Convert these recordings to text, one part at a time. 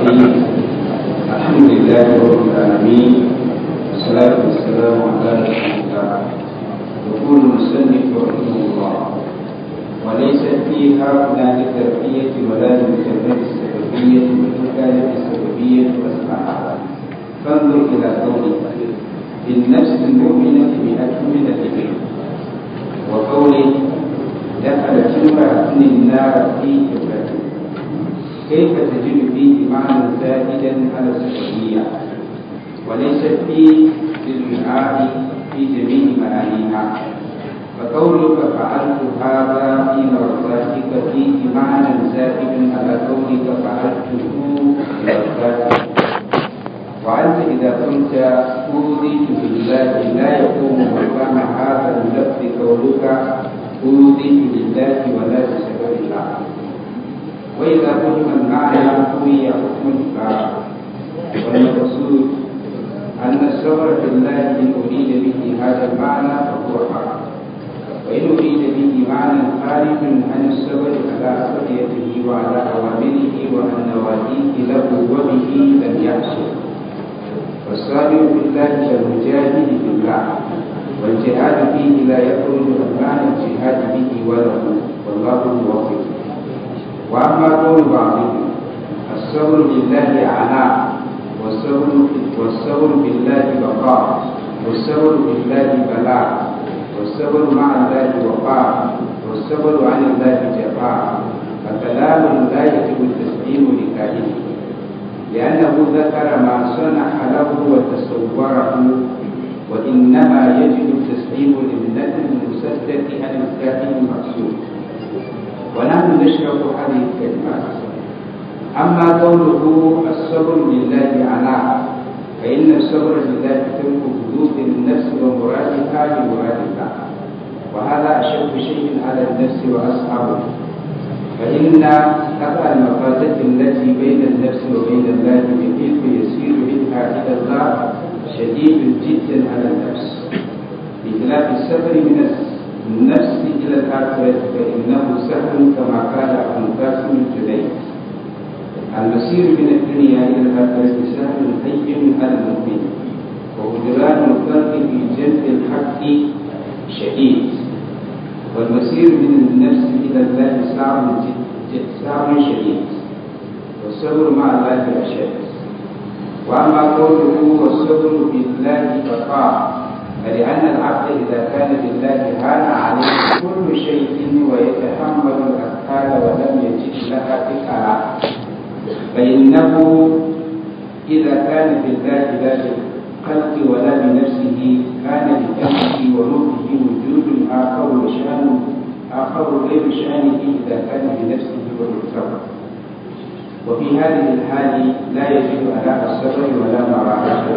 الرحيم الحمد لله رب العالمين والصلاة والسلام على رسول الله يقول المسلم رحمه الله وليست في هؤلاء للتربية ولا لمجرد السببية وإن كانت السببية أصلحها فانظر إلى قوله في النفس المؤمنة بأكمل الإبل وقوله دخلت امرأة النار في كبرة كيف تجد فيه معنى زائدا على السببية وليست فيه للوعاء في جميع معانيها فقولك فعلت هذا في مرضاتك فيه معنى زائد على قولك فعلته لمرضاتك وأنت إذا كنت أوذيت بالله لا يقوم مقام هذا اللفظ قولك أوذيت لله ولا بسبب الله وإذا فهم المعنى قوي حكم الكفار والمقصود أن الصبر بالله إن أريد به هذا المعنى فهو حق وإن أريد به معنى خارج عن الصبر على أقضيته وعلى أوامره وعن نواهيه له وبه لم يحصل والصابر بالله كالمجاهد بالله والجهاد فيه لا يخرج عن معنى الجهاد به وله والله موفق واما قول بعضهم الصبر بالله عناء والصبر والصبر بالله بقاء والصبر بالله بلاء والصبر مع الله وقاء والصبر عن الله جفاء فكلام لا يجب التسليم لكائنه لأنه ذكر ما صنع له وتصوره وإنما يجب التسليم للنفي المصدق عن الكائن المقصود ونحن نشرح هذه الكلمات أما قوله الصبر لله عناء فإن الصبر لله ترك حدود النفس ومرادها لمراد الله وهذا أشد شيء على النفس وأصحابه فإن قطع المفازة التي بين النفس وبين الله بحيث يسير منها إلى الله شديد جدا على النفس بخلاف السفر من النفس إلى الآخرة فإنه سهل كما قال أبو قاسم الجليل المسير من الدنيا إلى الآخرة سهل هين على المؤمن وهجران الخلق في جنب الحق شديد والمسير من النفس إلى الله صعب صعب شديد والصبر مع الله أشد وأما قوله والصبر بالله بقاء فلأن العبد إذا كان بالله هان عليه كل شيء ويتحمل الأثقال ولم يجد لها ثقلا فإنه إذا كان بالله لا بالخلق ولا بنفسه كان لكمه وروحه وجود آخر وشأن آخر غير شأنه إذا كان بنفسه وبالصبر وفي هذه الحال لا يجد أداء الصبر ولا مراحته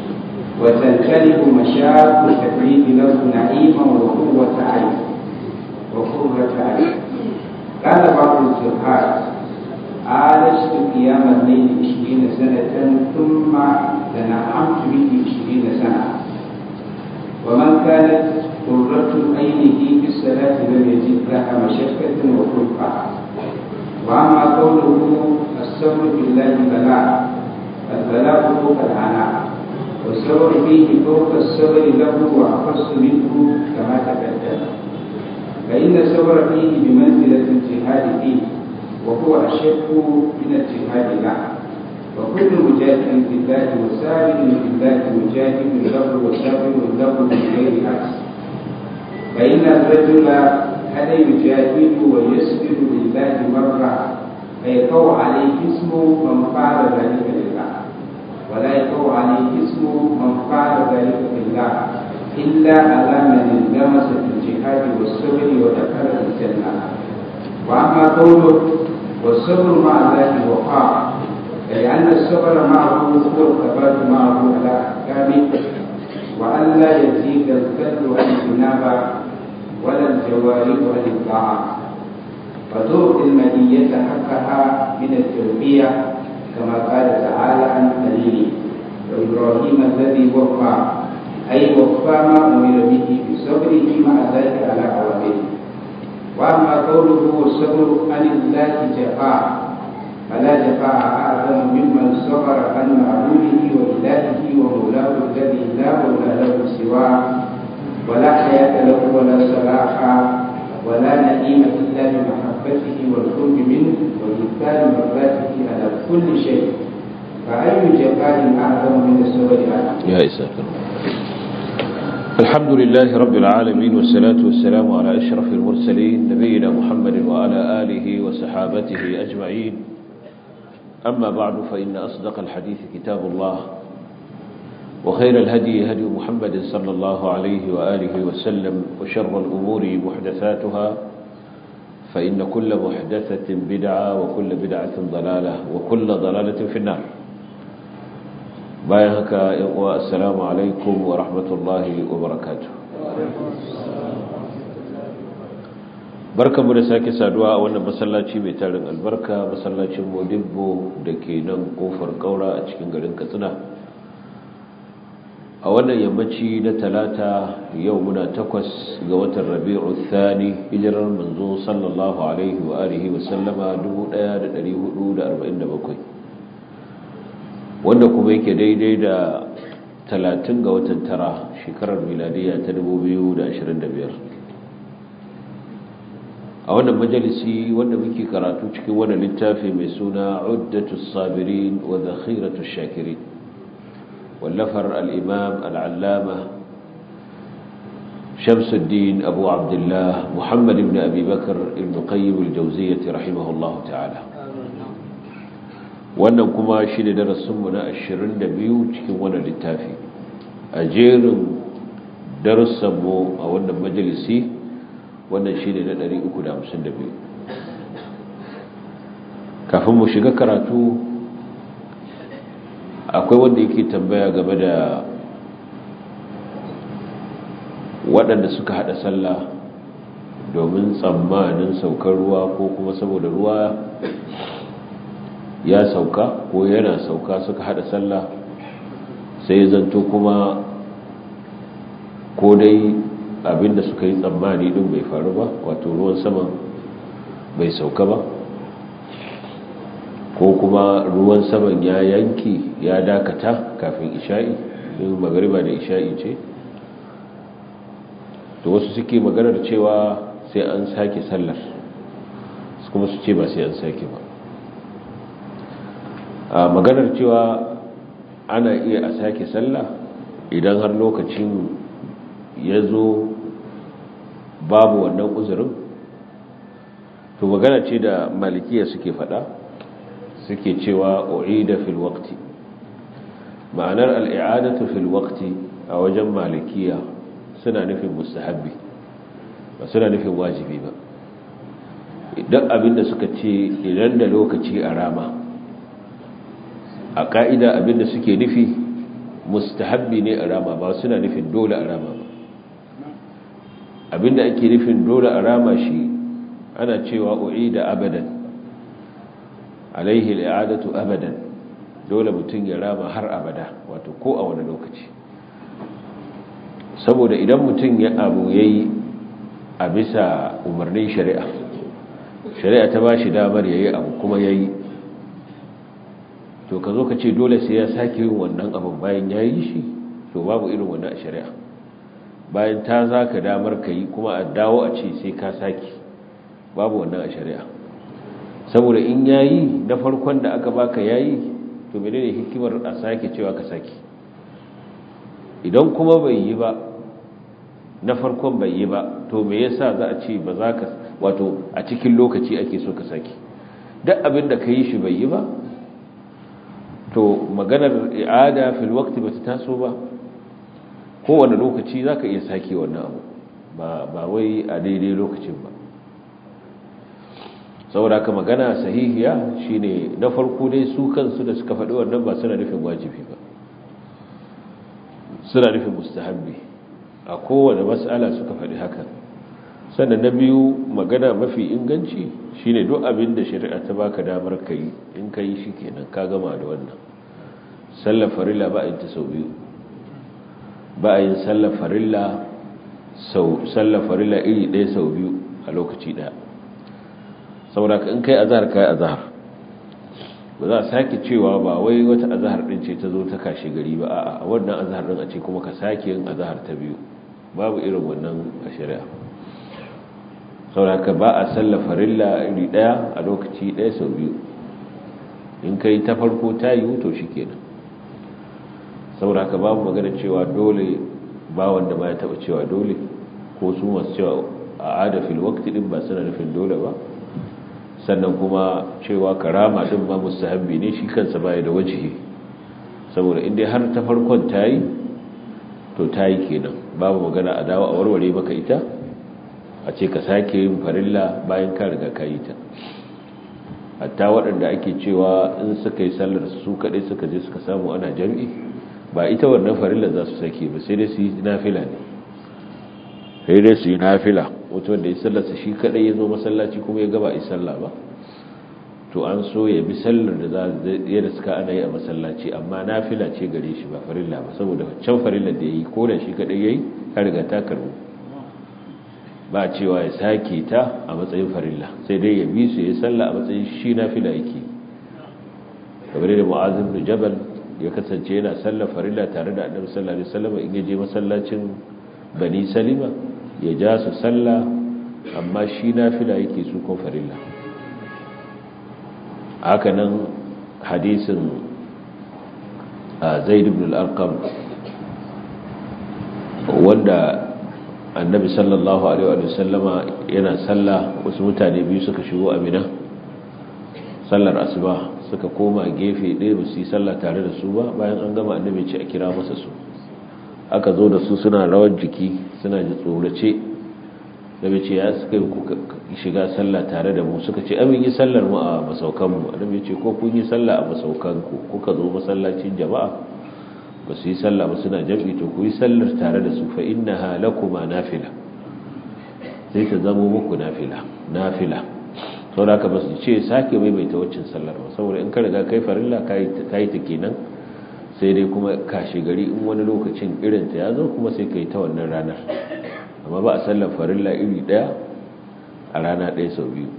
وتنكلف مشاق التكليف له نعيما وقوة عين وقرة عين قال بعض الزهاد عالجت قيام الليل عشرين سنة ثم تنعمت به عشرين سنة ومن كانت قرة عينه في الصلاة لم يجد لها مشقة وخلقة وأما قوله الصبر بالله بلاء البلاء فوق العناء والصبر فيه فوق الصبر له وأخص منه كما تقدم فإن الصبر فيه بمنزلة الجهاد فيه وهو أشد من الجهاد له وكل مجاهد بالله وسابق بالله مجاهد له وسابق له من غير عكس فإن الرجل هل يجاهد ويصبر لله مرة فيقع عليه اسم من فعل ذلك لله ولا يقع عليه اسم من فعل ذلك لله إلا على من انغمس في الجهاد والصبر ودخل الجنة وأما قوله والصبر مع الله وقاع لأن الصبر معه هو الثبات معه على أحكامه وألا يزيد الكل عن الجنابة ولا الجوارح عن الطاعة فتعطي المنية حقها من التربية كما قال تعالى عن خليله وإبراهيم الذي وفى أي وفى ما أمر به بصبره مع ذلك على أوامره وأما قوله والصبر عن الله جفاء فلا جفاء أعظم من سواه ولا حياة له ولا صلاح ولا نعيم إلا بمحبته والقرب منه وإنكار مرضاته على كل شيء فأي جبال أعظم من السواد يا إساك الحمد لله رب العالمين والصلاة والسلام على أشرف المرسلين نبينا محمد وعلى آله وصحابته أجمعين أما بعد فإن أصدق الحديث كتاب الله وخير الهدي هدي محمد صلى الله عليه وآله وسلم وشر الأمور محدثاتها فإن كل محدثة بدعة وكل بدعة ضلالة وكل ضلالة في النار بايهك السلام عليكم ورحمة الله وبركاته barka mu da sake saduwa a wannan masallaci mai tarin albarka masallacin modibbo da ke nan kofar kaura a cikin garin katsina a wannan yammaci na talata yau muna takwas ga watan rabi'u thani hijirar manzo sallallahu alaihi wa alihi wa sallama 1447 wanda kuma yake daidai da talatin ga watan tara shekarar miladiya ta 2025 a wannan majalisi wanda muke karatu cikin wannan littafi mai suna uddatus sabirin wa zakhiratus shakirin واللفر الإمام العلامة شمس الدين أبو عبد الله محمد بن أبي بكر ابن قيم الجوزية رحمه الله تعالى wannan kuma shi ne darasinmu na 22 cikin wannan littafi a jerin darussanmu a wannan majalisi wannan shi ne na 352 kafin mu shiga karatu akwai wanda yake tambaya game da waɗanda suka haɗa sallah domin tsammanin saukar ruwa ko kuma saboda ruwa ya sauka ko yana sauka suka haɗa sallah sai zanto kuma ko dai abinda suka yi tsammani ɗin bai faru ba wato ruwan saman bai sauka ba ko kuma ruwan saman ya yanki ya dakata kafin isha'i yin magariba da isha'i ce to wasu suke maganar cewa sai an sake sallar kuma su ce ba sai an sake ba a maganar cewa ana iya a sake sallah idan har lokacin ya zo babu wannan uzurin to magana ce da malikiya suke fada suke cewa u'ida fil waqti ma'anar al'i'adatu fil waqti a wajen malikiya suna nufin mustahabbi ba suna nufin wajibi ba idan abinda suka ce idan da lokaci a rama a ka'ida abinda suke nufi mustahabbi ne a rama ba suna nufin dole a rama ba abinda ake nufin dole a rama shi ana cewa u'ida abadan alaihi al'adatu abadan dole mutum ya rama har abada wato ko a wani lokaci saboda idan mutum ya abu yayi a bisa umarnin shari'a shari'a ta ba shi damar yayi abu kuma yayi to ka zo ka ce dole sai ya sake yin wannan abin bayan yayi shi to babu irin wannan a shari'a bayan ta zaka damar ka yi kuma a dawo a ce sai ka sake babu wannan a shari'a saboda in yayi na farkon da aka baka yayi to menene hikimar a sake cewa ka sake idan kuma bai yi ba na farkon bai yi ba to me yasa za a ce ba za ka wato a cikin lokaci ake so ka sake duk abin da ka yi shi bai yi ba to maganar i'ada fil waqti ba ta taso ba kowane lokaci za ka iya sake wannan abu ba wai a daidai lokacin ba saboda ka magana sahihiya shine na farko dai su kansu da suka faɗi wannan ba suna nufin wajibi ba suna nufin mustahabbi a kowane mas'ala suka faɗi haka sannan na biyu magana mafi inganci shine duk abin da shari'a ta baka damar kai in kai shi kenan ka gama da wannan sallar farilla ba a yin ta sau biyu ba a yin sallar farilla sau sallar farilla iri ɗaya sau biyu a lokaci ɗaya saboda in kai azhar kai azhar ba za a sake cewa ba wai wata azahar din ce ta zo ta kashe gari ba a wannan azahar din a ce kuma ka sake yin azahar ta biyu babu irin wannan a shari'a sauraka ba a sallar farilla iri daya a lokaci daya sau biyu in ka yi ta farko ta yi wuto shi kenan sauraka babu magana cewa dole ba wanda ma ya taba cewa dole ko su masu cewa a adafin wakti din ba suna nufin dole ba sannan kuma cewa karama din ma mustahabbi ne shi kansa baya da wajihi saboda inda har ta farkon ta yi to ta yi kenan babu magana a dawo a warware maka ita a ce ka sake yin farilla bayan ka riga ka yi ta hatta waɗanda ake cewa in suka yi sallar su kaɗai suka je suka samu ana jam'i ba ita wannan farilla za su sake ba sai dai su yi nafila ne sai dai su yi nafila wato wanda ya sallarsa shi kaɗai ya zo masallaci kuma ya gaba yi sallah ba to an so ya bi sallar da za ya da suka ana yi a masallaci amma nafila ce gare shi ba farilla ba saboda can farilla da ya yi ko da shi kaɗai ya yi ka riga ta karbu ba cewa ya sake ta a matsayin farilla sai dai ya bi su ya salla a matsayin shi nafila yake kamar da mu'azim da jabal ya kasance yana sallar farilla tare da annabi sallallahu alaihi wasallam in ya je masallacin bani salima ya ja su salla amma shi nafila yake su ko farilla haka nan hadisin zaid ibn al-arqam wanda annabi sallallahu alaihi wa sallama yana sallah wasu mutane biyu suka shigo amina sallar asuba suka koma gefe ɗaya ba su yi sallah tare da su ba bayan an gama annabi ce a kira masa su aka zo da su suna rawar jiki suna ji tsorace da ce ya suka yi shiga sallah tare da mu suka ce amin yi sallar mu a masaukanmu annabi ce ko kun yi sallah a masaukanku kuka zo masallacin jama'a ba su yi sallah ba suna jam'i to ku yi sallar tare da su fa inna halakuma nafila sai ta zamo muku nafila nafila sau da aka ba su ce sake maimaita waccan sallar ba saboda in ka riga kai farilla ka yi ta kenan sai dai kuma kashe gari in wani lokacin irinta ya zo kuma sai ka yi ta wannan ranar amma ba a sallar farilla iri daya a rana ɗaya sau biyu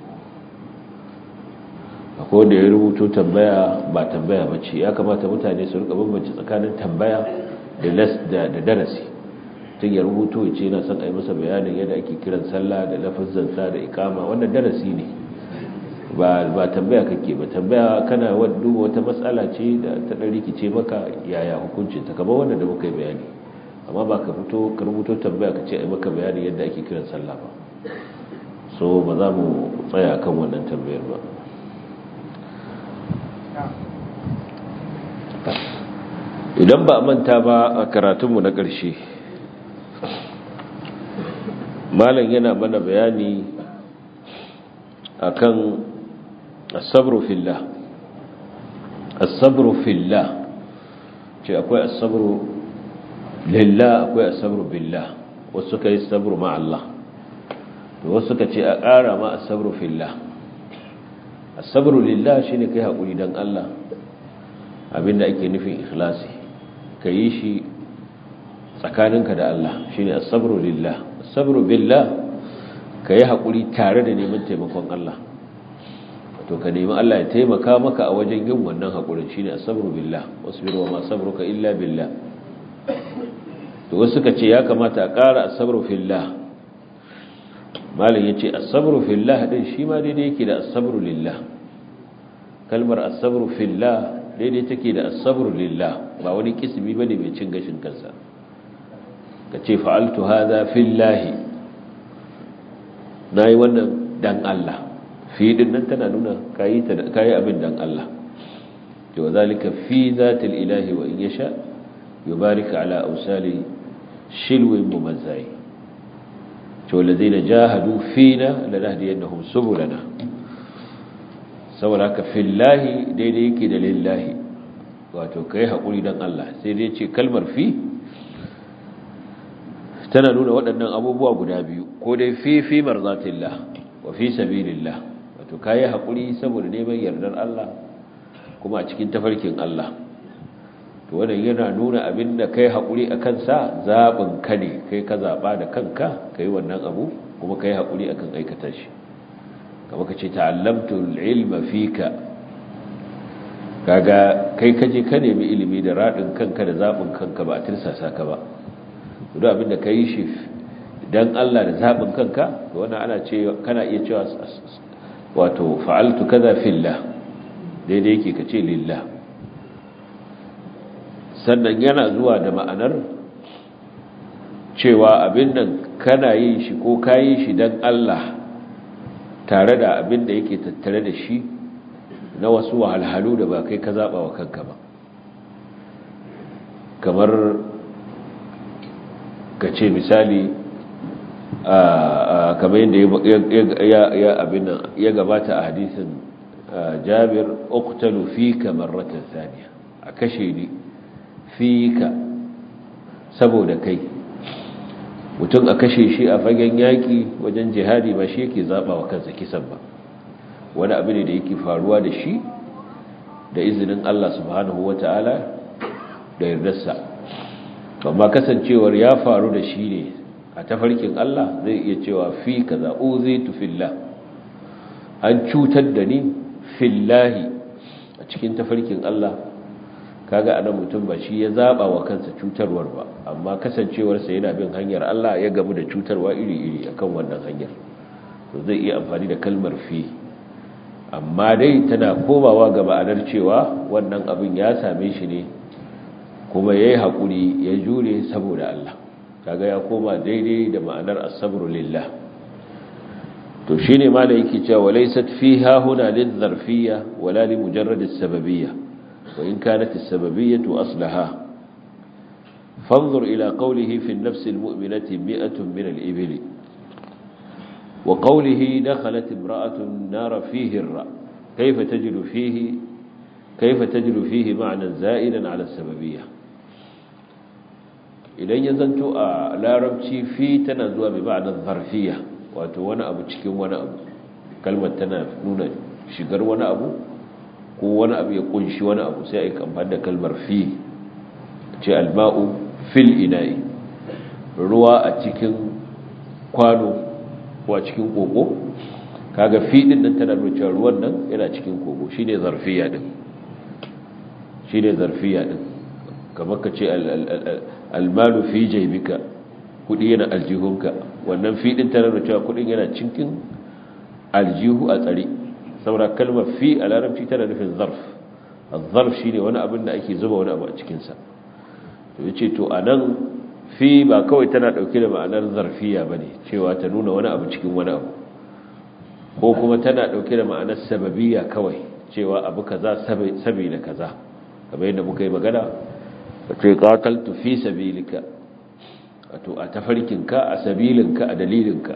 akwai wanda ya rubuto tambaya ba tambaya ba ce ya kamata mutane su rika bambance tsakanin tambaya da darasi tun ya rubuto ya ce yana son a yi masa bayanin yadda ake kiran sallah da lafazansa da ikama wannan darasi ne ba tambaya kake ba tambaya kana duba wata matsala ce da ta ɗan rikice maka yaya hukuncin ta kamar wanda da muka yi bayani amma ba ka fito ka rubuto tambaya ka ce a yi maka bayanin yadda ake kiran sallah ba so ba za mu tsaya kan wannan tambayar ba idan ba a manta ba a karatunmu na ƙarshe malam yana mana bayani akan asabru fillah asabru fillah ce akwai asabru lillah akwai asabru billah wasu ka yi sabru ma'allah da wasu ka ce a ƙara ma asabru fillah asabru lillah shine kai haƙuri don Allah abinda ake nufin ikhlasi ka yi shi tsakaninka da Allah shi ne asabru lillah asabru billah ka yi haƙuri tare da neman taimakon Allah to ka nemi Allah ya taimaka maka a wajen yin wannan haƙurin shi ne asabru billah wasu birwa ma sabruka illa billah to wasu ka ce ya kamata a ƙara asabru fillah malin ya ce asabru fillah ɗin shi ma daidai yake da asabru lillah kalmar asabru fillah daidai take da asabru lillah ba wani kismi bane mai cin gashin kansa ka ce fa'altu hadha fillahi nayi wannan dan Allah fi din nan tana nuna kayi ta kayi abin dan Allah to zalika fi zatil ilahi wa in yasha yubarik ala awsali shilwin mumazzai to ladina jahadu fina lanahdiyannahum subulana saboda haka fillahi daidai yake da lillahi wato kai haƙuri don Allah sai dai ce kalmar fi tana nuna waɗannan abubuwa guda biyu ko dai fi fi marzatillah wa fi sabilillah wato kai haƙuri saboda neman yardar Allah kuma a cikin tafarkin Allah to wannan yana nuna abin da kai haƙuri a kansa zaɓin ka ne kai ka zaɓa da kanka kai wannan abu kuma kai haƙuri akan aikata shi kama ka ce ta'allamtu ilma fika kaga kai kaje ka nemi ilimi da radin kanka da zabin kanka ba a tirsasa ka ba duk abinda ka yi shi dan Allah da zabin kanka to wannan ana ce kana iya cewa wato fa'altu kaza fillah daidai yake kace lillah sannan yana zuwa da ma'anar cewa abin nan kana yin shi ko kayi shi dan Allah tare da abin da yake tattare da shi na wasu wahalhalu da ba kai ka zaɓa wa kanka ba kamar ka ce misali kamar yadda ya gabata a hadisin jabir uktalu fika marratan saniya a kashe ni fika saboda kai mutum a kashe shi a fagen yaƙi wajen jihadi ba shi yake zaɓa wa kansa kisan ba wani abu ne da yake faruwa da shi da izinin Allah subhanahu wa ta'ala da yardarsa amma kasancewar ya faru da shi ne a tafarkin Allah zai iya cewa fi kaza uzitu fillah an cutar da ni fillahi a cikin tafarkin Allah kaga anan mutum ba shi ya zaba wa kansa cutarwar ba amma kasancewarsa yana bin hanyar Allah ya gamu da cutarwa iri-iri akan wannan hanyar to zai iya amfani da kalmar fi amma dai tana komawa ga ma'anar cewa wannan abin ya same shi ne kuma yayi hakuri ya jure saboda Allah kaga ya koma daidai da ma'anar as-sabru lillah to shine ma da yake cewa laysat fiha huna lidh-dharfiyya wala li mujarrad as-sababiyya wa in kanat as-sababiyyah aslaha fanzur ila qawlihi fi an-nafs al-mu'minati mi'atun min al-ibli وقوله دخلت امرأة النار فيه الرأ كيف تجد فيه كيف تجد فيه معنى زائدا على السببية idan ya zanto a larabci fi tana zuwa bi ma'anar zarfiya wato wani abu cikin wani abu kalmar tana nuna shigar wani abu ko wani abu ya kunshi wani abu sai a yi kamfani da kalmar fi ce alma'u fil ina'i ruwa a cikin kwano ko a cikin koko kaga fi din nan tana nuna cewa ruwan nan yana cikin koko shine zarfiya din shine zarfiya din kamar ka ce almalu fi jaybika kudi yana aljihunka wannan fi din tana nuna cewa kudin yana cikin aljihu a tsare saboda kalmar fi a larabci tana nufin zarf az-zarf shine wani abin da ake zuba wani abu a cikin sa to yace to anan fi ba kawai tana dauke da ma'anar zarfiya bane cewa ta nuna wani abu cikin wani abu ko kuma tana dauke da ma'anar sababiyya kawai cewa abu kaza sabila kaza kamar yadda muka yi magana wato qataltu fi sabilika wato a tafarkinka a sabilinka a dalilinka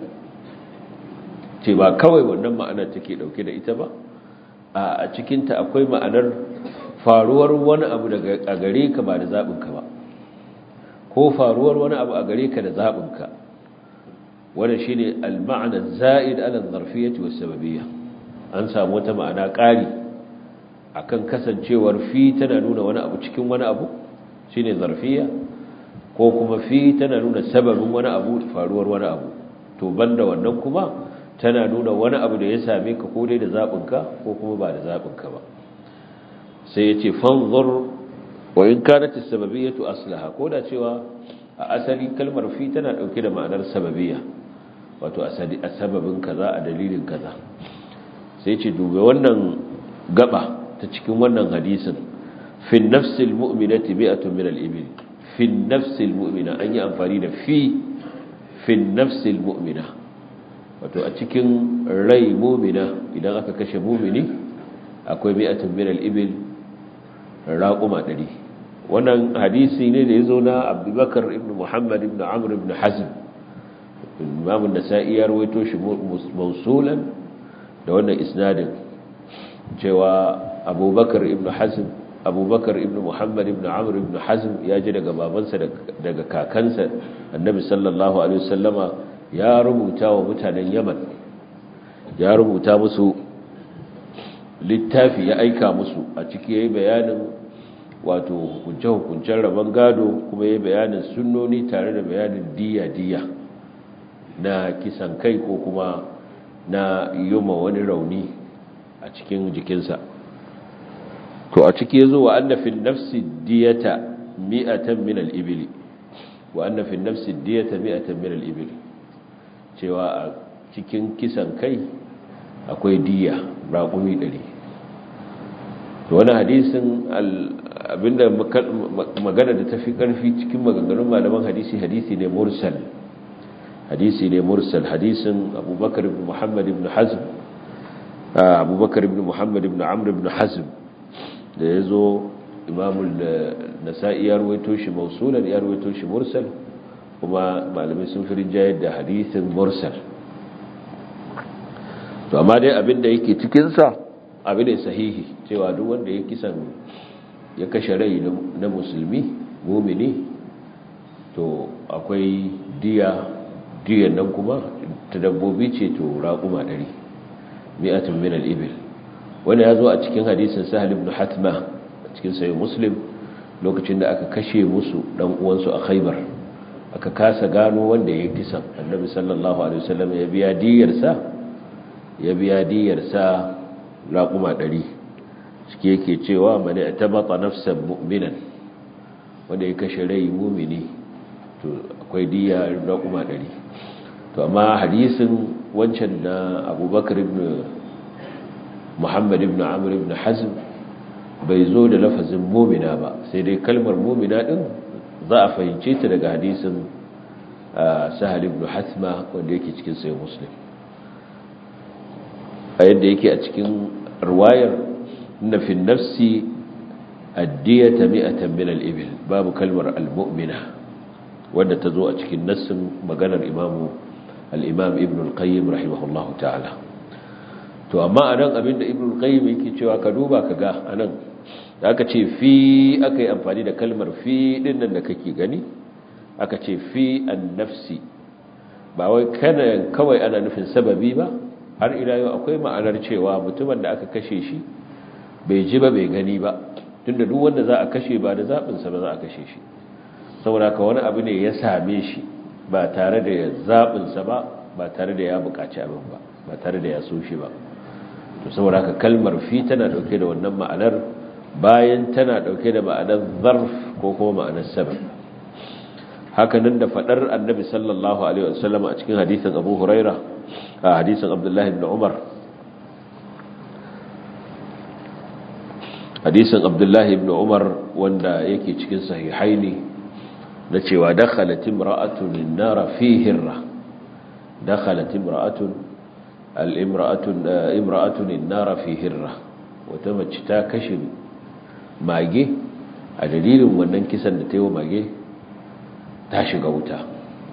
ce ba kawai wannan ma'anar take dauke da ita ba a cikinta akwai ma'anar faruwar wani abu daga a gare ka ba da zaɓinka ba ko faruwar wani abu a gare ka da zaɓinka wanda shi ne al-ma'ana za'id ala zarfiyyati was sababiyya an samu wata ma'ana ƙari akan kasancewar fi tana nuna wani abu cikin wani abu shine zarfiyya ko kuma fi tana nuna sababin wani abu faruwar wani abu to banda wannan kuma tana nuna wani abu da ya same ka ko dai da zaɓinka ko kuma ba da zaɓinka ba sai ya ce fanzur wa in kanat as-sababiyyatu aslaha ko da cewa a asali kalmar fi tana dauke da ma'anar sababiyya wato a sababin kaza a dalilin kaza sai ce dube wannan gaba ta cikin wannan hadisin fi nafsil mu'minati bi'atun min al-ibil fi nafsil mu'mina an yi amfani da fi fi nafsil mu'mina wato a cikin rai mu'mina idan aka kashe mu'mini akwai bi'atun min al-ibil raquma 100 wannan hadisi ne da yazo na Abubakar ibn Muhammad ibn Amr ibn Hazm Imam an-Nasa'i ya rawaito shi mausulan da wannan isnadin cewa Abubakar ibn Hazm Abubakar ibn Muhammad ibn Amr ibn Hazm ya ji daga babansa daga kakansa Annabi sallallahu alaihi wasallama ya rubuta wa mutanen Yaman ya rubuta musu littafi ya aika musu a ciki yayi bayanin wato hukunce-hukuncen rabon gado kuma yayi bayanin sunnoni tare da bayanin diya-diya na kisan kai ko kuma na yoma wani rauni a cikin jikinsa to a ciki yazo wa anna fil nafsi diyata mi'atan min al-ibli wa anna fil nafsi diyata mi'atan min al-ibli cewa a cikin kisan kai akwai diya raƙumi 100 to wani hadisin abinda magana da tafi karfi cikin maganganun malaman hadisi hadisi ne mursal hadisi ne mursal hadisin abubakar ibn muhammad ibn hazm abubakar ibn muhammad ibn amr ibn hazm da ya zo imamul nasa'i ya ruwaito shi mausulan ya ruwaito shi mursal kuma malamai sun fi rinjayar da hadisin mursal to amma dai abinda yake cikinsa abin da sahihi cewa duk wanda ya kisan ya kashe rai na musulmi mumini to akwai diya diyan nan kuma ta dabbobi ce to raƙuma ɗari mi'atun min al-ibil wanda ya zo a cikin hadisin sahal ibn hatma a cikin sayi muslim lokacin da aka kashe musu dan uwansu a khaibar aka kasa gano wanda ya kisan annabi sallallahu alaihi wasallam ya biya diyarsa ya biya diyarsa raƙuma ɗari cike yake cewa mani a tabata nafsan mu'minan wanda ya kashe rai mumini to akwai diya raƙuma ɗari to amma hadisin wancan na abubakar ibn muhammad ibn amur ibn hazm bai zo da lafazin mumina ba sai dai kalmar mumina ɗin za a fahimce ta daga hadisin sahal ibn hasma wanda yake cikin sai muslim a yadda yake a cikin ruwayar na fi nafsi addiyata mi'atan min al-ibil babu kalmar al-mu'mina wanda ta zo a cikin nassin maganar imamu al-imam ibn al-qayyim rahimahullahu ta'ala to amma anan abinda ibn al-qayyim yake cewa ka duba ka ga anan da aka ce fi aka yi amfani da kalmar fi din nan da kake gani aka ce fi an-nafsi ba wai kana kawai ana nufin sababi ba har ila yau akwai ma'anar cewa mutumin da aka kashe shi bai ji ba bai gani ba tunda duk wanda za a kashe ba da zaɓinsa ba za a kashe shi saboda ka wani abu ne ya same shi ba tare da ya zaɓinsa ba ba tare da ya buƙaci abin ba ba tare da ya so shi ba to saboda ka kalmar fi tana ɗauke da wannan ma'anar bayan tana ɗauke da ma'anar zarf ko kuma ma'anar sabab hakanan da faɗar annabi sallallahu alaihi wasallam a cikin hadisin abu huraira a hadisin abdullahi ibn umar hadisin abdullahi ibn umar wanda yake cikin sahihaini na cewa dakhalat imra'atun an-nar fi hirra dakhalat imra'atun al-imra'atun imra'atun an-nar fi hirra wata mace ta kashe mage a dalilin wannan kisan da ta yi wa mage ta shiga wuta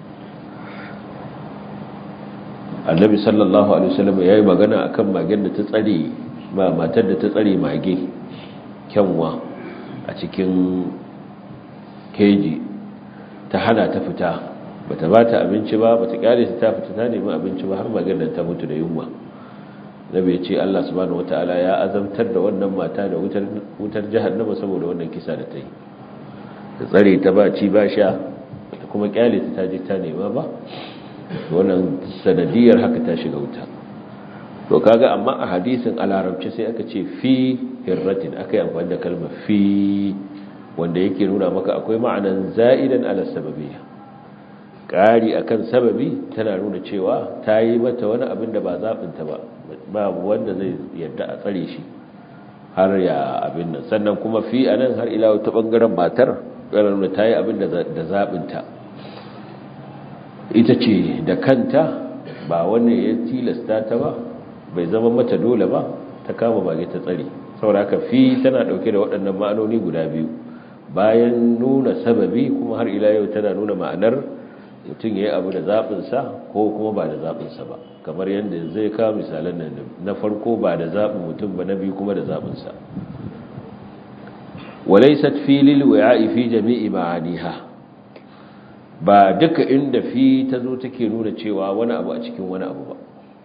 annabi sallallahu alaihi wasallam yayi magana akan magen da ta tsare ba matar da ta tsare mage kyanwa a cikin keji ta hana ta fita bata ba ta abinci ba bata kyale ta fita ta nemi abinci ba har magen da ta mutu da yunwa nabi ya ce Allah subhanahu wataala ya azamtar da wannan mata da wutar wutar jahannama saboda wannan kisa da ta yi ta tsare ta ba ci ba sha kuma kyale ta je ta nema ba wannan sanadiyar haka ta shiga wuta to kaga amma a hadisin a larabci sai aka ce fi hirratin aka yi amfani da kalmar fi wanda yake nuna maka akwai ma'anan za'idan ala sababiyya ƙari akan sababi tana nuna cewa ta yi mata wani abin da ba zaɓinta ba babu wanda zai yadda a tsare shi har ya abin nan sannan kuma fi a nan har ila ta ɓangaren matar ƙarar nuna ta yi abin da zaɓinta ita ce da kanta ba wanda ya tilasta ta ba bai zama mata dole ba ta kama mage ta tsare saboda haka fi tana dauke da waɗannan ma'anoni guda biyu bayan nuna sababi kuma har ila yau tana nuna ma'anar mutum ya yi abu da zaɓinsa ko kuma ba da zaɓinsa ba kamar yadda zai kawo misalan nan na farko ba da zaɓin mutum ba na biyu kuma da zaɓinsa walaisat filil wa'i fi jami'i ma'aniha ba duka inda fi ta zo take nuna cewa wani abu a cikin wani abu ba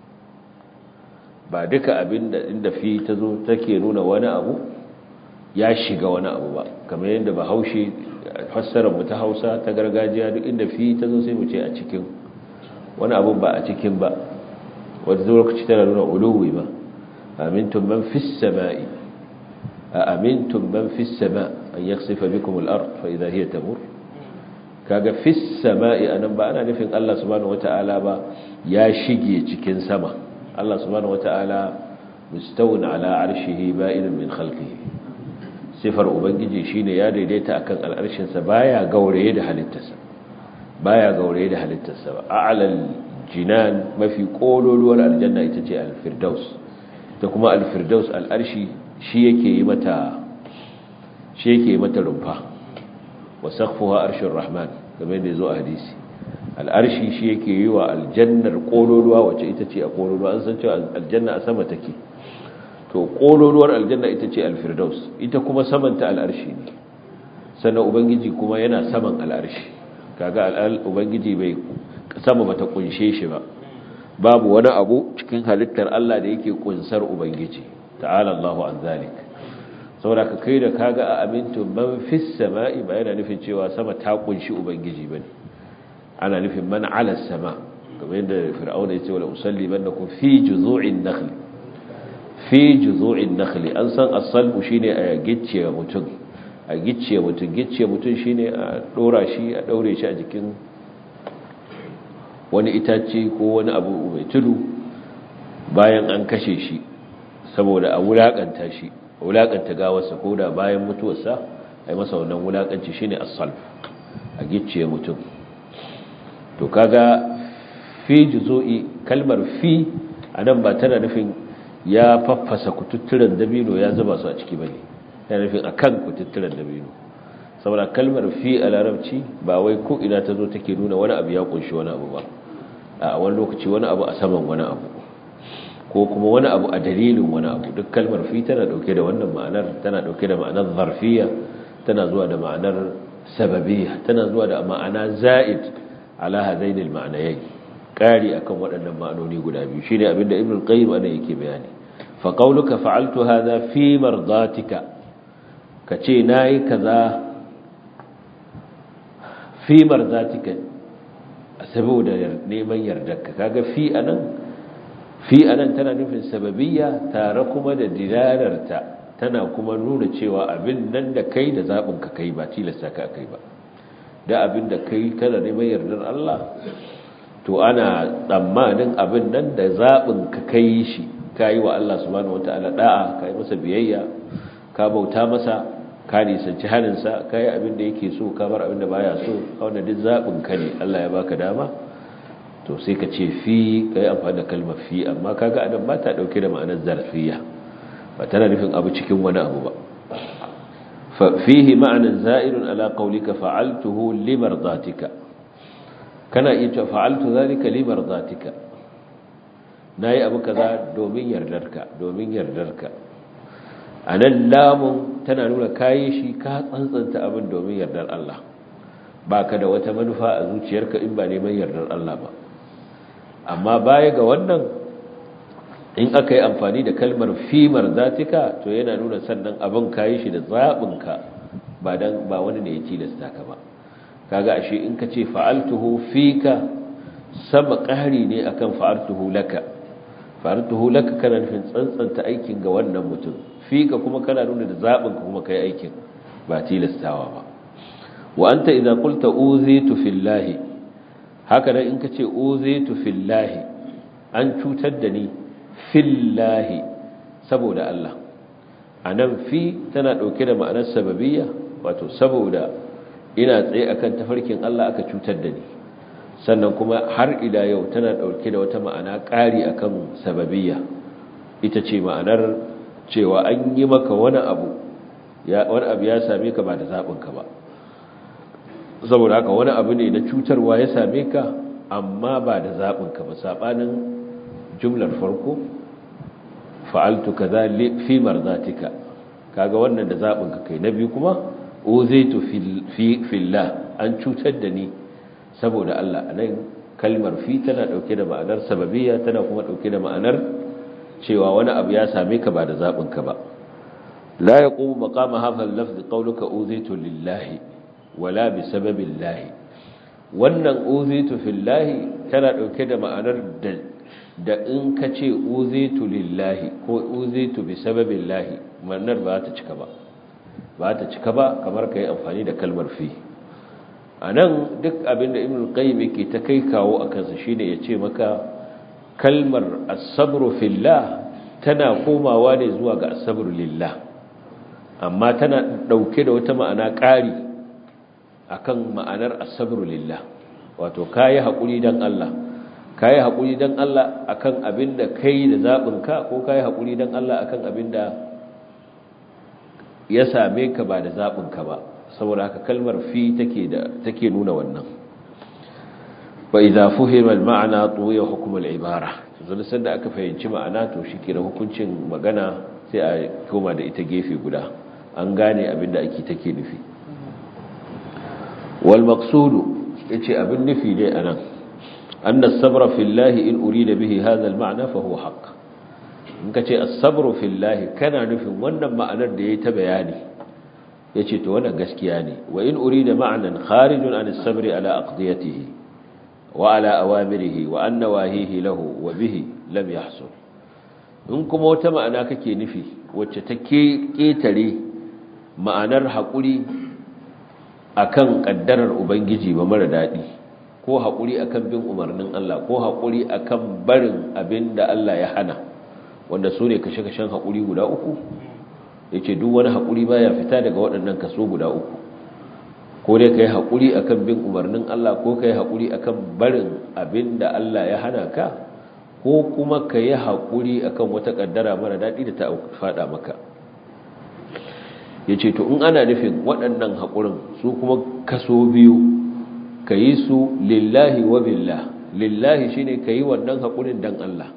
ba duka abinda inda fi ta zo take nuna wani abu ya shiga wani abu ba kamar yadda ba haushe fassarar mu ta hausa ta gargajiya duk inda fi ta zo sai mu ce a cikin wani abu ba a cikin ba wanda zo lokaci tana nuna uluwi ba amintum man fis sama'i a amintum man fis sama an yakhsifa bikum al-ard fa idha hiya tamur kaga fis sama'i anan ba ana nufin Allah subhanahu wata'ala ba ya shige cikin sama Allah subhanahu wata'ala mustawun ala arshihi ba'inun min khalqihi sifar ubangiji shine ya daidaita akan al'arshin sa baya gauraye da halittarsa baya gauraye da halittarsa ba a'lal jinan mafi kololuwar aljanna ita ce al-firdaus ta kuma al-firdaus al-arshi shi yake yi mata shi yake yi mata rumfa wa saqfuha arshur rahman kamar da yazo a hadisi al-arshi shi yake yi wa aljannar kololuwa wacce ita ce a kololuwa an san cewa aljanna a sama take to kololuwar aljanna ita ce al-firdaus ita kuma samanta al-arshi ne sannan ubangiji kuma yana saman al-arshi kaga al-ubangiji bai sama bata kunshe shi ba babu wani abu cikin halittar Allah da yake kunsar ubangiji ta'ala Allahu an zalik saboda ka kai da kaga a amintu man fis sama'i ba yana nufin cewa sama ta kunshi ubangiji bane ana nufin man ala sama kamar yadda fir'auna yace wala usalli bannakum fi juzu'in nakhl fi juzu'in nakhl an san as-salbu shine a gicciye mutum a gicciye mutum gicciye mutum shine a dora shi a daure shi a jikin wani itace ko wani abu mai tudu bayan an kashe shi saboda a wulakanta shi wulakanta gawarsa ko da bayan mutuwarsa a yi masa wannan wulakanci shi ne asal a gicciye mutum to kaga fi juzo'i kalmar fi a nan ba tana nufin ya faffasa kututturen dabino ya zuba su a ciki bane yana nufin a kan kututturen dabino saboda kalmar fi a larabci ba wai ko ina ta zo take nuna wani abu ya kunshi wani abu ba a wani lokaci wani abu a saman wani abu ko kuma wani abu a dalilin wani abu duk kalmar fi tana dauke da wannan ma'anar tana dauke da ma'anar zarfiya tana zuwa da ma'anar sababiyya tana zuwa da ma'ana za'id ala hadain al-ma'nayayn kari akan waɗannan ma'anoni guda biyu shine abinda ibnu qayyim ana yake bayani fa qawluka fa'altu hadha fi mardatika kace nayi kaza fi mardatika saboda neman yardarka kaga fi anan fi anan tana nufin sababiyya tare kuma da dilararta tana kuma nuna cewa abin nan da kai da zabin ka kai ba tilasta ka kai ba da abin da kai kana neman yardar Allah to ana tsammanin abin nan da zabin ka kai shi kai wa Allah subhanahu wataala da'a kai masa biyayya ka bauta masa ka nisanci haninsa ka yi abin da yake so ka bar abin da baya so wanda duk zaɓin ka ne Allah ya baka dama to sai ka ce fi ka yi amfani da kalmar fi amma kaga adam ba ta ɗauke da ma'anar zarfiya ba tana nufin abu cikin wani abu ba fihi ma'anar za'irun ala qaulika fa'altuhu limardatika kana iya cewa fa'altu zalika limardatika nayi abu kaza domin yardarka domin yardarka a nan lamun tana nuna kayi shi ka tsantsanta abin domin yardar Allah ba ka da wata manufa a zuciyarka in ba neman yardar Allah ba amma baya ga wannan in aka yi amfani da kalmar fimar zatika to yana nuna sannan abin kayi shi da zaɓinka ba dan ba wani ne ya tilasta ka ba kaga ashe in ka ce fa'altuhu fika sama ƙari ne akan fa'altuhu laka fa'altuhu laka kana nufin tsantsanta aikin ga wannan mutum fika kuma kana nuna da zaɓin ka kuma kai aikin ba tilastawa ba wa anta idza qulta uzitu fillahi haka nan in kace uzitu fillahi an cutar da ni fillahi saboda Allah anan fi tana dauke da ma'anar sababiyya wato saboda ina tsaye akan tafarkin Allah aka cutar da ni sannan kuma har ila yau tana dauke da wata ma'ana ƙari akan sababiyya ita ce ma'anar cewa an yi maka wani abu wani abu ya same ka ba da zaɓinka ba saboda haka wani abu ne na cutarwa ya same ka amma ba da zaɓinka ba saɓanin jumlar farko fa'altu ka za fi marzatika kaga wannan da zaɓinka kai na biyu kuma uzaitu fillah an cutar da ni saboda Allah a nan kalmar fi tana ɗauke da ma'anar sababiyya tana kuma ɗauke da ma'anar cewa wani abu ya same ka ba da zaɓinka ba la ya ƙubu maƙama hafar lafzi ƙaunuka uzitu lillahi wala bi sababin lahi wannan uzitu fillahi tana ɗauke da ma'anar da da in ka ce uzitu lillahi ko uzitu bi sababillahi ma'anar ba ta cika ba ba ta cika ba kamar ka yi amfani da kalmar fi a nan duk abinda ibn qayyim yake ta kai kawo a kansa shine ya ce maka kalmar asabru fillah tana komawa ne zuwa ga asabru lillah amma tana dauke da wata ma'ana ƙari akan ma'anar asabru lillah wato kayi haƙuri dan Allah kayi haƙuri dan Allah akan abinda kai da zabinka ko kayi haƙuri dan Allah akan abinda ya same ka ba da zabinka ba saboda haka kalmar fi take da take nuna wannan wa idza fuhima al-ma'na tuwiya hukm al-ibara zan san da aka fahimci ma'ana to shikenan hukuncin magana sai a koma da ita gefe guda an gane abinda ake take nufi wal maqsudu yace abin nufi dai anan anna as-sabra fillahi in urida bihi hadha al-ma'na fa huwa haqq in kace as-sabru fillahi kana nufin wannan ma'anar da yayi ta bayani yace to wannan gaskiya ne wa in urida ma'nan kharijun an as-sabri ala aqdiyatihi wa ala awamirihi wa an nawahihi lahu wa bihi lam yahsul in kuma wata ma'ana kake nufi wacce take ketare ma'anar hakuri akan kaddarar ubangiji ba mara dadi ko hakuri akan bin umarnin Allah ko hakuri akan barin abinda Allah ya hana wanda su ne kashe-kashen hakuri guda uku ya ce duk wani haƙuri baya fita daga waɗannan kaso guda uku ko dai ka yi haƙuri a kan bin umarnin Allah ko ka yi haƙuri a kan barin abin da Allah ya hana ka ko kuma ka yi haƙuri a kan wata ƙaddara mara daɗi da ta faɗa maka ya ce to in ana nufin waɗannan haƙurin su kuma kaso biyu ka yi su lillahi wa billah lillahi shine ka yi wannan haƙurin don Allah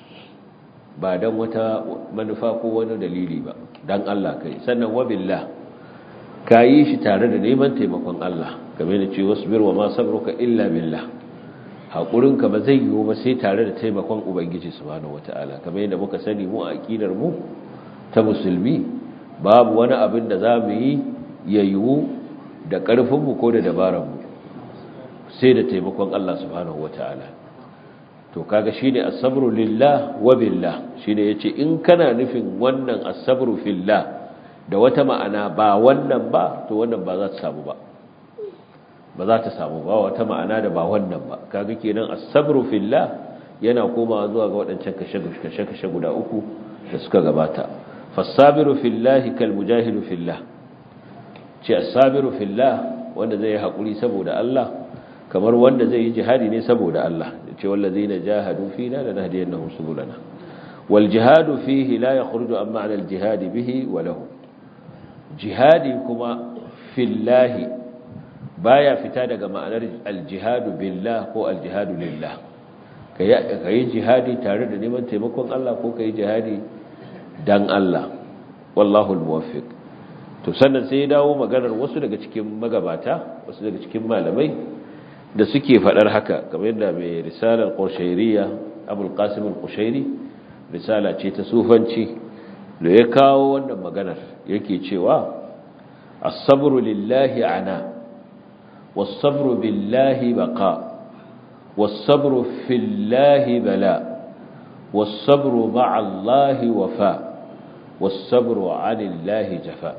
ba don wata manufa ko wani dalili ba don Allah kai sannan wabillah ka yi shi tare da neman taimakon Allah game da ce wasu birwa ma sabruka illa billah haƙurinka ba zai yiwu ba sai tare da taimakon ubangiji subhanahu wata'ala kamar yadda muka sani mu a aƙidar mu ta musulmi babu wani abin da za mu yi ya yiwu da ƙarfinmu ko da dabararmu sai da taimakon Allah subhanahu wata'ala to kaga shine as-sabru lillah wa billah shine yace in kana nufin wannan as-sabru fillah da wata ma'ana ba wannan ba to wannan ba za ta samu ba ba za ta samu ba wata ma'ana da ba wannan ba kaga kenan as-sabru fillah yana komawa zuwa ga wadancan kashe kashe guda uku da suka gabata fas-sabiru fillah kal mujahidu fillah ce as-sabiru fillah wanda zai yi hakuri saboda Allah kamar wanda zai yi jihadi ne saboda Allah ce wallazina jahadu fina lanahdiyannahum subulana wal jihadu fihi la yakhruju an ma'na al jihad bihi wa lahu jihadi kuma fillahi baya fita daga ma'anar al jihad billah ko al jihad lillah kai jihadi tare da neman taimakon Allah ko kai jihadi dan Allah wallahu al muwaffiq to sannan sai ya dawo maganar wasu daga cikin magabata wasu daga cikin malamai da suke faɗar haka kamar yadda mai risalar ƙurshairiya abul qasim al-qushairi risala ce ta sufanci da ya kawo wannan maganar yake cewa as-sabru lillahi ana was-sabru billahi baqa was-sabru fillahi bala was-sabru ma'a Allahi wafa was-sabru 'anillahi jafa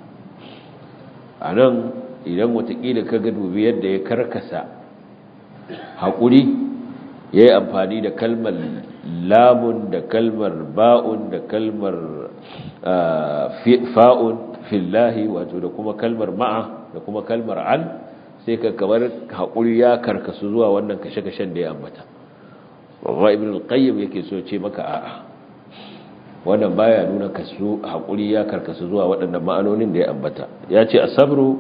anan idan watakila kaga dubi yadda ya karkasa haƙuri ya yi amfani da kalmar lamun da kalmar ba'un da kalmar fa'un fillahi wato da kuma kalmar ma'a da kuma kalmar an sai ka kamar haƙuri ya karkasu zuwa wannan kashe-kashen da ya ambata wa ibn al-qayyim yake so ce maka a'a wannan baya nuna kasu haƙuri ya karkasu zuwa waɗannan ma'anonin da ya ambata ya ce asabru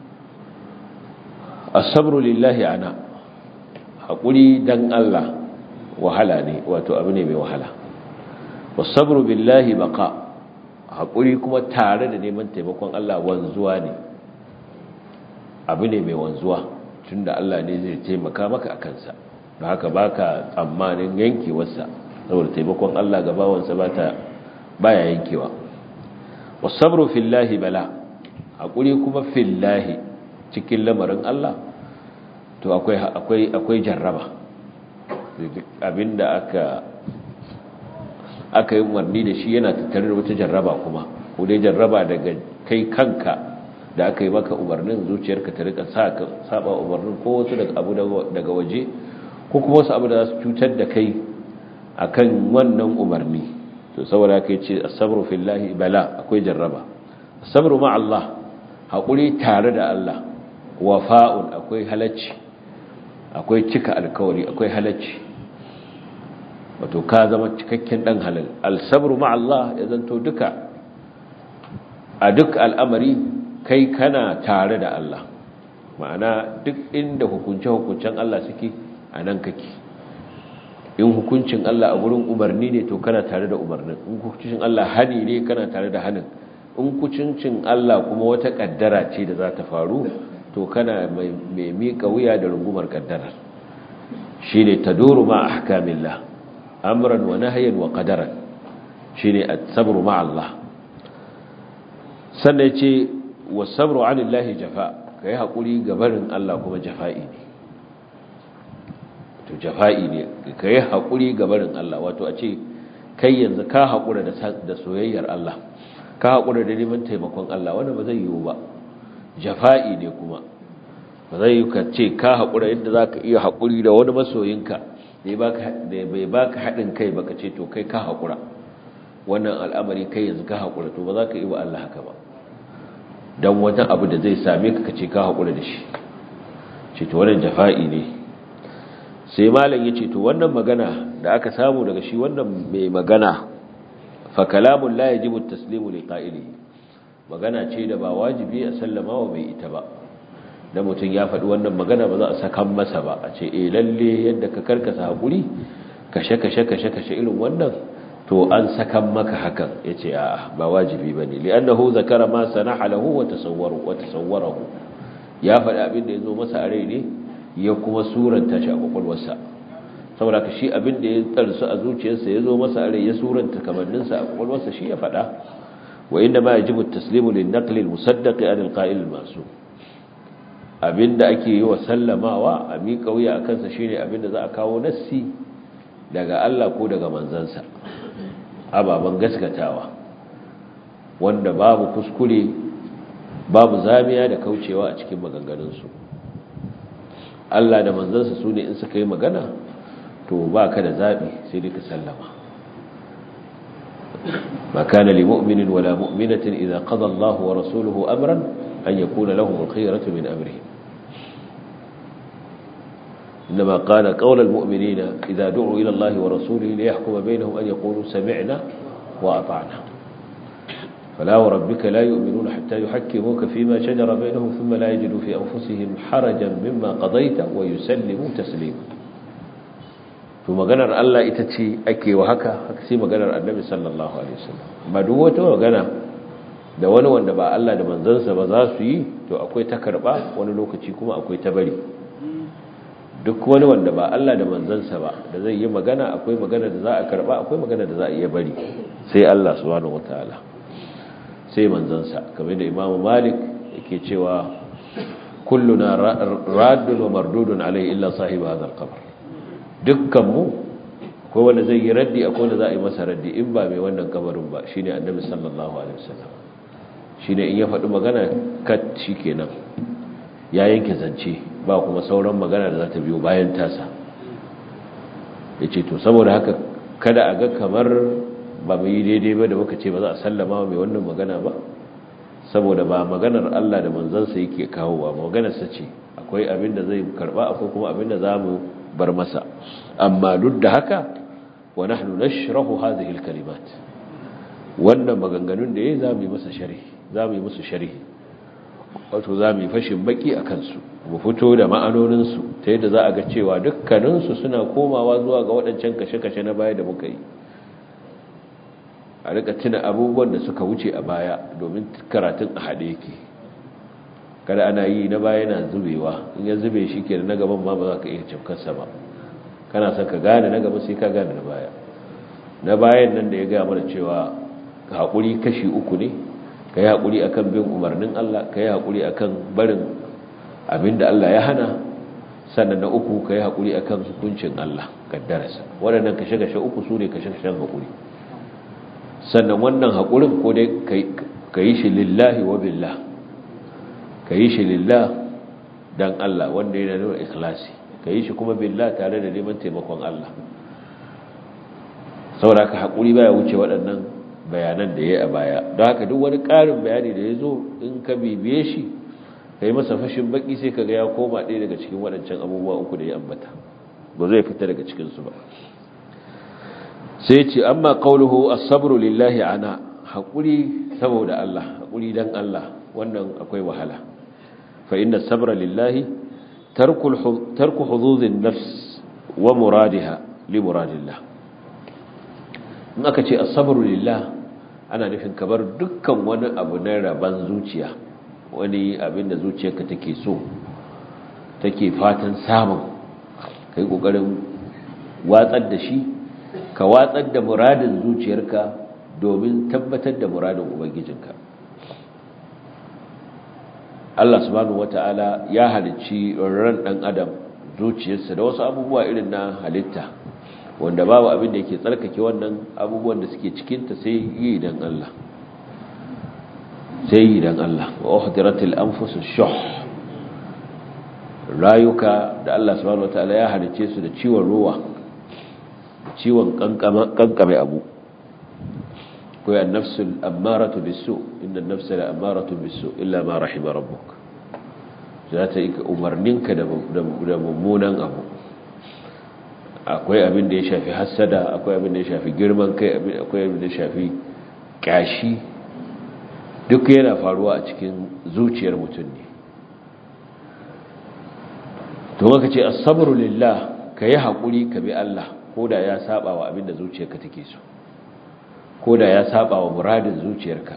asabru lillahi ana haƙuri dan Allah wahala ne wato abu ne mai wahala wasabru billahi baqa haƙuri kuma tare da neman taimakon Allah wanzuwa ne abu ne mai wanzuwa tunda Allah ne zai taimaka maka a kansa don haka baka tsammanin yankewarsa saboda taimakon Allah ga bawansa bata baya yankewa wasabru fillahi bala haƙuri kuma fillahi cikin lamarin Allah to akwai akwai akwai jarraba abinda aka aka yi umarni da shi yana tattare da wata jarraba kuma ko dai jarraba daga kai kanka da aka yi maka umarnin zuciyarka ta rika saba umarnin ko wasu daga abu daga waje ko kuma wasu abu da za su cutar da kai akan wannan umarni to saboda kai ce as-sabru fillahi bala akwai jarraba as-sabru ma Allah hakuri tare da Allah wafa'un akwai halacci akwai cika alkawari akwai halacci wato ka zama cikakken dan halal al-sabru ma Allah ya zanto duka a duk al'amari kai kana tare da Allah ma'ana duk inda hukunce-hukuncen Allah suke a nan kake in hukuncin Allah a gurin umarni ne to kana tare da umarnin in hukuncin Allah hani ne kana tare da hanin in hukuncin Allah kuma wata kaddara ce da za ta faru to kana mai miƙa wuya da rungumar kaddarar shi ne ta doro ma a hakamillah amuran wa nahayin wa ƙadaran shi ne a sabru ma Allah sannan ce wa sabru anillahi jafa ka yi haƙuri gabarin Allah kuma jafa'i ne to jafa'i ne ka yi haƙuri gabarin Allah wato a ce kai yanzu ka haƙura da soyayyar Allah ka haƙura da neman taimakon Allah wanda ba zai yiwu ba jafa'i ne kuma ba zai yi ka ce ka haƙura yadda za ka iya haƙuri da wani masoyinka da bai baka haɗin kai baka ce to kai ka haƙura wannan al'amari kai yanzu ka haƙura to ba za ka yi wa Allah haka ba don wata abu da zai same ka ce ka haƙura da shi ce to wannan jafa'i ne sai malam ya ce to wannan magana da aka samu daga shi wannan mai magana fa kalamun la yajibu taslimu li qa'ilihi magana ce da ba wajibi a sallama wa mai ita ba da mutum ya faɗi wannan magana ba za a sakan masa ba a ce eh lalle yadda ka karkasa hakuri kashe kashe kashe kashe irin wannan to an sakan maka hakan yace a'a ba wajibi bane li'annahu zakara ma sanaha lahu wa tasawwaru wa tasawwarahu ya faɗi abin da yazo masa a rai ne ya kuma suranta shi a kwakwalwarsa saboda ka shi abin da ya tsarsu a zuciyarsa ya zo masa a rai ya suranta kamanninsa a kwakwalwarsa shi ya faɗa wa inda ma yajibu taslimu lin naqli al musaddaqi an al qa'il al masu abinda ake yi wa sallamawa a miƙa wuya akan sa shine abinda za a kawo nassi daga Allah ko daga manzansa ababan gaskatawa wanda babu kuskure babu zamiya da kaucewa a cikin maganganunsu Allah da manzansa su ne in suka yi magana to ba ka da zaɓi sai dai ka sallama ما كان لمؤمن ولا مؤمنة إذا قضى الله ورسوله أمرا أن يكون لهم الخيرة من أمرهم إنما قال قول المؤمنين إذا دعوا إلى الله ورسوله ليحكم بينهم أن يقولوا سمعنا وأطعنا فلا وربك لا يؤمنون حتى يحكموك فيما شجر بينهم ثم لا يجدوا في أنفسهم حرجا مما قضيت ويسلموا تسليما to maganar Allah ita ce ake wa haka haka sai maganar Annabi sallallahu alaihi wasallam ba duk wata magana da wani wanda ba Allah da manzansa ba za su yi to akwai ta karba wani lokaci kuma akwai ta bari duk wani wanda ba Allah da manzansa ba da zai yi magana akwai magana da za a karba akwai magana da za a iya bari sai Allah subhanahu wataala sai manzansa kamar da Imam Malik yake cewa kulluna raddun wa mardudun alai illa sahibi hadha al-qabr dukkanmu akwai wanda zai yi raddi akwai wanda za a yi masa raddi in ba mai wannan kabarin ba shine annabi sallallahu alaihi wasallam shine in ya faɗi magana kat shikenan ya yanke zance ba kuma sauran magana da za ta biyo bayan tasa yace to saboda haka kada a ga kamar ba mu yi daidai ba da muka ce ba za a sallama mai wannan magana ba saboda ba maganar Allah da manzansa yake kawo ba maganar sa ce akwai abin da zai karba akwai kuma abin da za mu bar masa amma duk da haka wa nahnu nashrahu hadhihi alkalimat wannan maganganun da yayi zamu yi masa sharhi zamu yi musu sharhi wato zamu yi fashin baki akan su mu fito da ma'anonin su ta yadda za a ga cewa dukkanin su suna komawa zuwa ga waɗancan kashe-kashe na baya da muka yi a rika tuna abubuwan da suka wuce a baya domin karatun a haɗe yake kada ana yi na baya yana zubewa in ya zube shi ke na gaban ma ba za ka iya cafkarsa ba kana son ka gane na gaba sai ka gane na baya na bayan nan da ya gaya mana cewa ka haƙuri kashi uku ne ka yi haƙuri a kan bin umarnin Allah ka yi haƙuri a kan barin abin da Allah ya hana sannan na uku ka yi haƙuri a kan hukuncin Allah kaddararsa waɗannan kashe-kashe uku su ne kashe-kashen haƙuri sannan wannan haƙurin ko dai ka yi shi lillahi wa billah ka yi shi lillah don Allah wanda yana nuna ikhlasi ka yi shi kuma billah tare da neman taimakon Allah saboda ka haƙuri baya wuce waɗannan bayanan da ya yi a baya don haka duk wani ƙarin bayani da ya zo in ka bibiye shi ka yi masa fashin baƙi sai ka ga ya koma ɗaya daga cikin waɗancan abubuwa uku da ya ambata ba zai fita daga cikinsu ba sai ce amma qauluhu as-sabru lillahi ana haƙuri saboda Allah haƙuri dan Allah wannan akwai wahala fa inna sabra lillahi tarku tarku hududin nafs wa muradiha li muradillah in aka ce as-sabru lillah ana nufin kabar dukkan wani abu na raban zuciya wani abin da zuciyarka take so take fatan samun kai kokarin watsar da shi ka watsar da muradin zuciyarka domin tabbatar da muradin ubangijinka Allah subhanahu wata'ala ya halicci ran dan adam zuciyarsa da wasu abubuwa irin na halitta wanda babu abin da yake tsarkake wannan abubuwan da suke cikinta sai yi dan Allah sai yi dan Allah wa uhdiratil anfusush shuh rayuka da Allah subhanahu wataala ya halice su da ciwon ruwa ciwon kankame abu ko ya nafsul ammaratu bisu inna an-nafsa la ammaratu bisu illa ma rahima rabbuk za ta yi umarninka da mummunan abu akwai abin da ya shafi hassada akwai abin da ya shafi girman kai akwai abin da ya shafi kashi duk yana faruwa a cikin zuciyar mutum ne to maka ce as-sabru lillah kayi hakuri ka bi Allah koda ya saba wa abinda zuciyarka take so koda ya saba wa muradin zuciyarka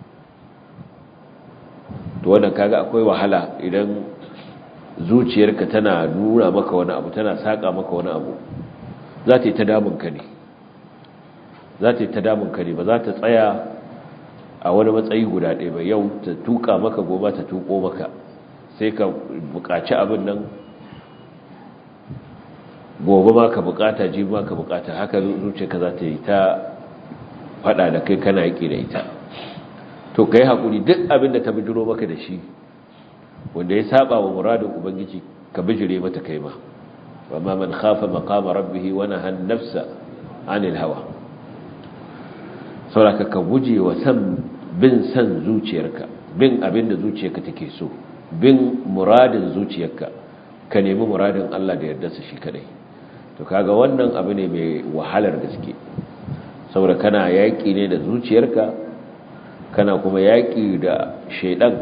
to wannan kaga akwai wahala idan zuciyarka tana nuna maka wani abu tana saka maka wani abu za ta yi ta damun ka ne za ta yi ta damun ka ne ba za ta tsaya a wani matsayi guda ɗaya ba yau ta tuka maka gobe ta tuko maka sai ka buƙaci abin nan gobe ma ka bukata ji ma ka bukata haka zuciyarka za ta yi ta fada da kai kana yaki da ita to kai hakuri duk abin da ta bijiro maka da shi wanda ya saba wa muradin ubangiji ka bijire mata kai ma amma man khafa maqama rabbih wa naha an-nafsa 'anil hawa saboda ka guje wa san bin san zuciyarka bin abin da zuciyarka take so bin muradin zuciyarka ka nemi muradin Allah da yarda su shi kadai to kaga wannan abu ne mai wahalar gaske saboda kana yaƙi ne da zuciyarka kana kuma yaƙi da shaidan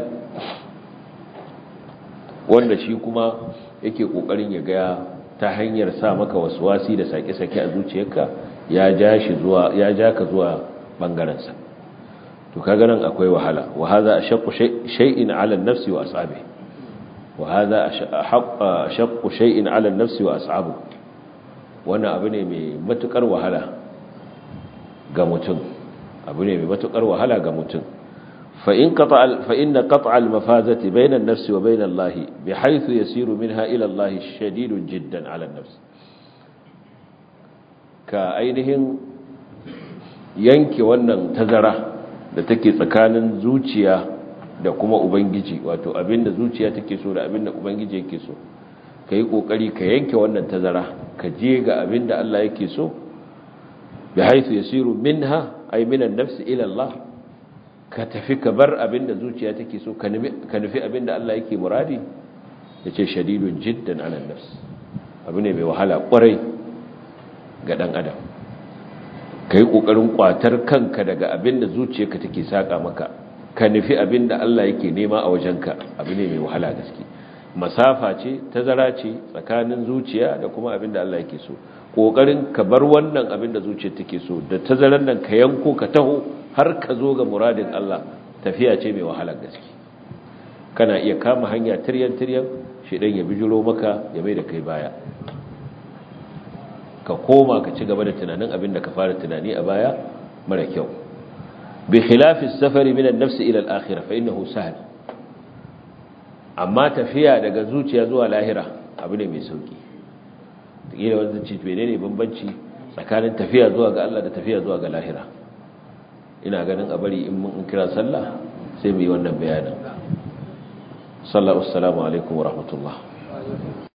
wanda shi kuma yake ƙoƙarin ya ga ta hanyar sa maka wasi da sake-sake a zuciyarka ya ja shi zuwa ya ja ka zuwa bangarensa to kaga nan akwai wahala wa hadha ashaqqu shay'in 'ala an-nafsi wa ashabihi wa hadha ashaqqu shay'in 'ala an-nafsi wa ashabihi wannan abu ne mai matukar wahala ga mutum abu ne mai matukar wahala ga mutum fa in qata fa inna qat'a al-mafazati bayna an-nafs wa bayna Allah bihaythu yasiru minha ila Allah shadidun jiddan 'ala an-nafs ka ainihin yanke wannan tazara da take tsakanin zuciya da kuma ubangiji wato abinda zuciya take so da abinda ubangiji yake so ka yi ƙoƙari ka yanke wannan tazara ka je ga abin da Allah yake so bi haithu yasiru minha ay minan nafsi ila Allah ka tafi ka bar abin da zuciya take so ka nufi abin da Allah yake muradi yace shadidun jiddan ala nafs abu ne mai wahala kwarai ga dan adam ka yi ƙoƙarin ƙwatar kanka daga abin da zuciyarka take saƙa maka ka nufi abin da Allah yake nema a wajenka abu ne mai wahala gaske masafa ce tazara ce tsakanin zuciya da kuma abin da Allah yake so kokarin ka bar wannan abin da zuciya take so da tazaran nan ka yanko ka taho har ka zo ga muradin Allah tafiya ce mai wahalar gaske kana iya kama hanya tiryan tiryan shedan ya bijiro maka ya mai da kai baya ka koma ka ci gaba da tunanin abin da ka fara tunani a baya mara kyau bi khilafi safari min an-nafs ila al-akhirah fa innahu sahl amma tafiya daga zuciya zuwa lahira abu ne mai sauki kila wanda ce menene bambanci tsakanin tafiya zuwa ga Allah da tafiya zuwa ga lahira ina ganin a bari in mun kira sallah sai mu yi wannan bayanin sallallahu alaikum wa rahmatullah